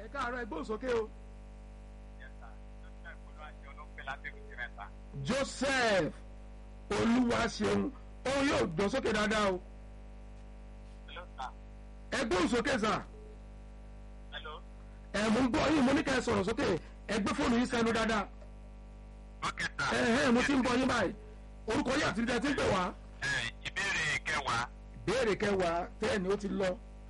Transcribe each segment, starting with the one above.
ẹ káàárọ̀ ẹ gbóhùn sókè o. joseph olúwaṣeun òun yóò dán sókè dáadáa o ẹ gbóhùn sókè sà ẹ mú gbọ́ yín mo ní ká ẹ sọ̀rọ̀ sókè ẹ gbé fóònù yín sẹ́nu dáadáa ẹ ẹ mo ti ń bọ̀ yín báyìí orúkọ yín àti dídá ti ń pè wá ìbéèrè kẹwàá béèrè kẹwàá tẹ́ẹ̀ni ó ti lọ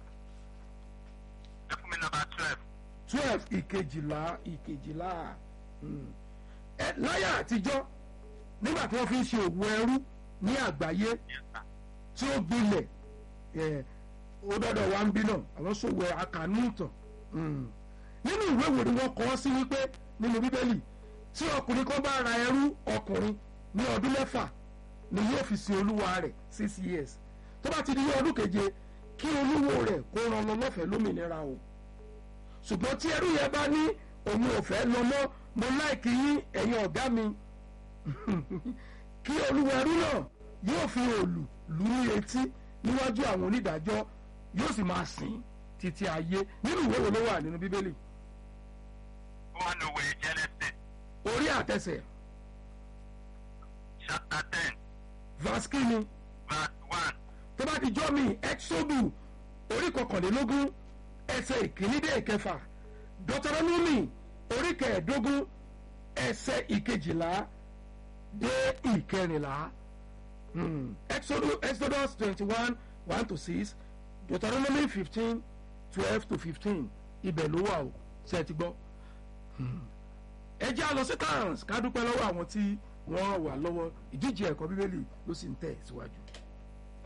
ẹ fún mi nọmba twelve twelve ìkejìlá ìkejìlá mm. ẹ láyà àtijọ́ nígbà tí wọ́n fi ń ṣe òwò ẹrú ní àgbáyé tí ó gbilẹ̀ ẹ ó dọ́dọ̀ wá ń bí náà àwọn ṣòwò àkànú ìtàn mm. nínú ìwé wo ni wọ́n kọ́ sí wípé nínú bíbélì tí ọkùnrin kan bá ra ẹrú ọkùnrin ní ọdún mẹ́fà ni yóò fi sin olúwa rẹ̀ six years tó bá ti di ní ọdún keje kí olúwo rẹ̀ kó ran lọ lọ́fẹ̀ẹ́ lómìnira o ṣùgbọ́n tí ẹrú yẹn bá ní òun ò fẹ́ lọ mọ́ mo láìkí yín ẹ̀yin ọ̀gá mi kí olúwo ẹrú náà yóò fi òòlù lù ní etí níwájú àwọn onídàájọ́ yóò sì máa sìn títí ayé nínú ìwé wo ló wà nínú bíbélì one away genesis orí àtẹsẹ̀ chapter ten verse kínní verse one tó bá ti jọ́ mi exodu orí kọkànlélógún ẹsẹ̀ ìkíní dé ìkẹfà deuteronomy orí kẹẹ̀ẹ́dógún ẹsẹ̀ ìkejìlá dé ìkẹrìnlá Hmm. Exodus Exodus twenty one one to six Deuteronomy fifteen twelve to fifteen ibẹ̀ ló wà o ṣe é ti gbọ́. Hmm. ẹ jẹ́ àlọ́ sí towns ká dúpẹ́ lọ́wọ́ àwọn tí wọ́n ràn wá lọ́wọ́ ìdíje ẹ̀kọ́ bíbélì ló sì ń tẹ̀ síwájú.